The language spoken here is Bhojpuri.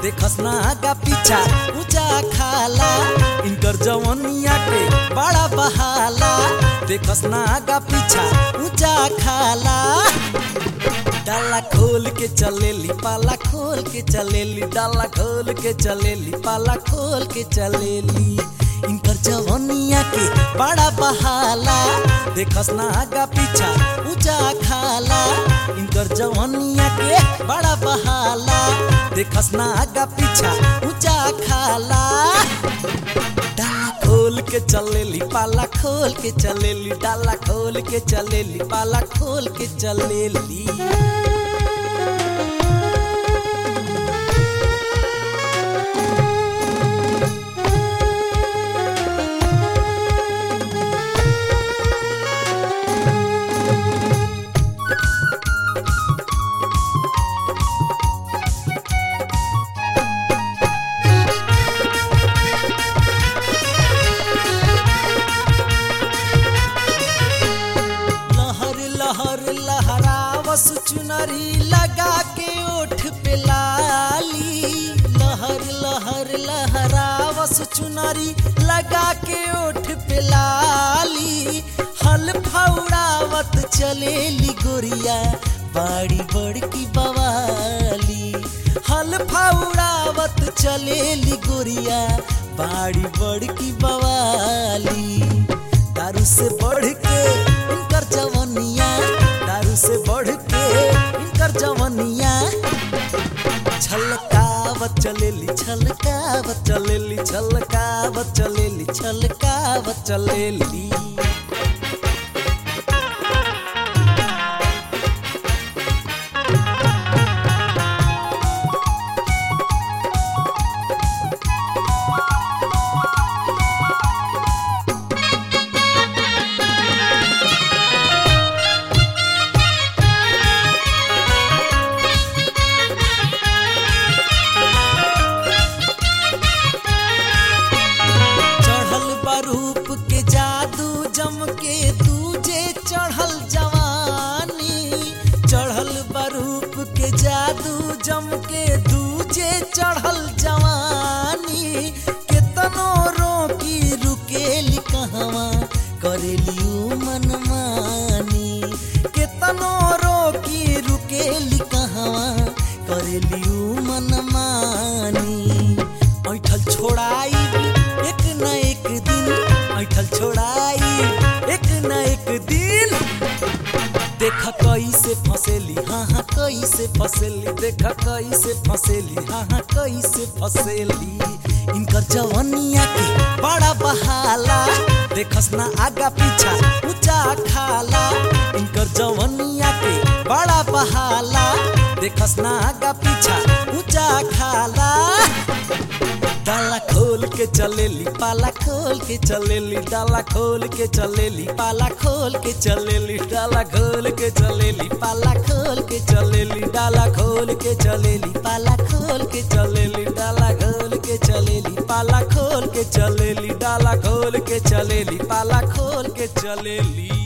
देखस ना आगा पीछा ऊंचा खाला इनकर जवनिया के बड़ा बहाला देखस ना आगा पीछा ऊंचा खाला डाला खोल के चलेली पाला खोल के चलेली डाला खोल के चलेली पाला खोल के चलेली इनकर जवनिया के बड़ा बहाला देखस ना आगा पीछा ऊंचा खाला इनकर जवनिया के बड़ा बहाला देखस ना आगा पीछा ऊंचा खाला डाला खोल के चलेली पाला खोल के चलेली डाला खोल के चलेली पाला खोल के चलेली लहर लहर लहरावस चुनरी लगा के ओठ पे लाली लहर लहर लहरावस चुनरी लगा के ओठ पे लाली हल फौड़ावत चलेली गोरिया बाड़ी बड़की बवाली हल फौड़ावत चलेली गोरिया बाड़ी बड़की बवाली दारू से बढ़ के इनकर जवनिया दारू से बढ़ के इनकर जवनिया छलकावत चलेली छलकावत चलेली छलकावत चलेली छलकावत चलेली चढ़ल बरूप के जादू जम के दूजे चढ़ल जवानी चढ़ल बरूप के जादू जम के दूजे चढ़ल जवानी केतनो रोकी रुकेली कहवा करेली उ मनमानी केतनो रोकी रुकेली कहवा करेली उ मनमानी ऐठल छोड़ाई एक न एक दिन ऐठल छोड़ाई एक न एक दिन देखा कैसे फसेली हाँ हाँ कैसे फसेली देखा कैसे फसेली हाँ हाँ कैसे फसेली इनकर जवनिया के बड़ा बहाला देखस ना आगा पीछा ऊंचा खाला इनकर जवनिया के बड़ा बहाला देखस ना आगा पीछा ऊंचा खाला डाला खोल के चलेली पाला खोल के चलेली डाला खोल के चलेली पाला खोल के चलेली डाला खोल के चलेली पाला खोल के चलेली डाला खोल के चलेली पाला खोल के चलेली डाला खोल के चलेली पाला खोल के चलेली डाला खोल के चलेली पाला खोल के चलेली